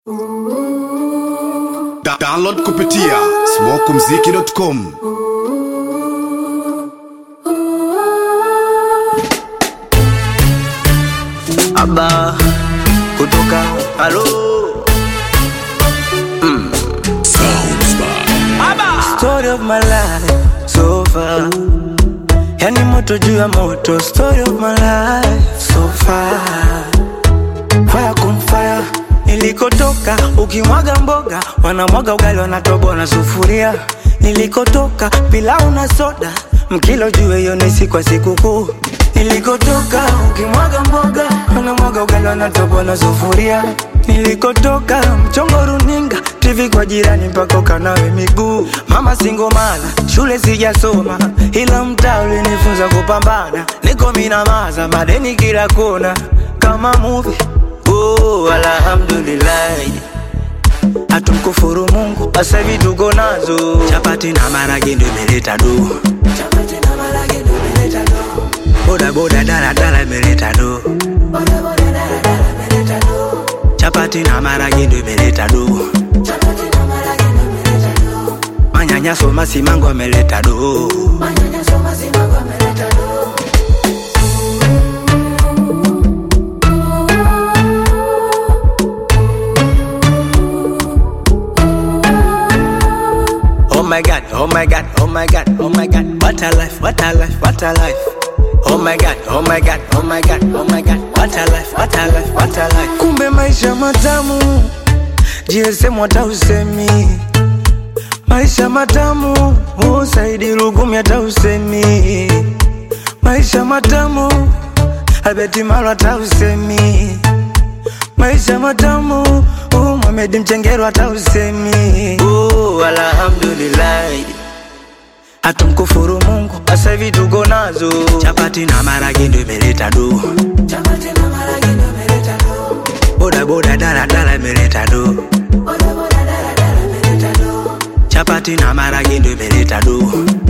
Da download kupitia smokumziki.com. Aba kutoka halo Story of my life so far Yani moto juu ya moto Story of my life so far Fire kum fire Nilikotoka ukimwaga mboga Wanamwaga ugali wanatoboa na sufuria Nilikotoka pilau na soda Mkilo juu hiyo ni siku ya sikukuu Nilikotoka ukimwaga mboga Wanamwaga ugali wanatoboa na sufuria Nilikotoka mchongo runinga TV kwa jirani mpaka ukanawe miguu Mama singomana shule sijasoma Ila mtaa ulinifunza kupambana Niko minamaza madeni kila kona Kama movie Oh, alhamdulillah hatumkufuru Mungu, sasa hivi tuko nazo chapati na marage ndo imeleta do, boda boda dala dala imeleta do, chapati na marage ndo imeleta do, manyanyaso masimango ameleta do. Oh my god, oh my god, oh my god, oh my god, what a life, what a life, what a life. Oh my god, oh my god, oh my god, oh my god, what a life, what a life, what a life. Kumbe maisha matamu, GSM hata usemi. Maisha matamu, usaidi rugumi hata usemi. Maisha matamu, Albert Maro hata usemi. Maisha matamu, uh, Mohamed Mchengero hata usemi. Oh, alhamdulillah. Hatumkufuru Mungu, sasa hivi tuko nazo. Chapati na marage ndo imeleta do. Boda boda dala dala imeleta do. Chapati na marage ndo imeleta do.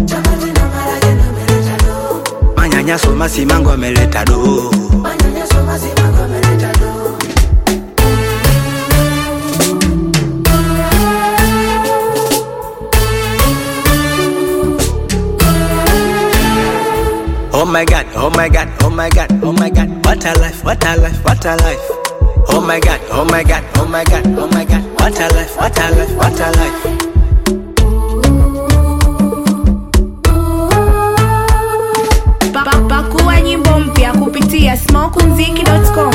Manyanyaso masimango ameleta do. Oh my god, oh my god, oh my god, oh my god, what a life, what a life, what a life. Oh my god, oh my god, oh my god, oh my god, what a life, what a life, what a life. Pa- Pakua nyimbo mpya kupitia smokumziki.com.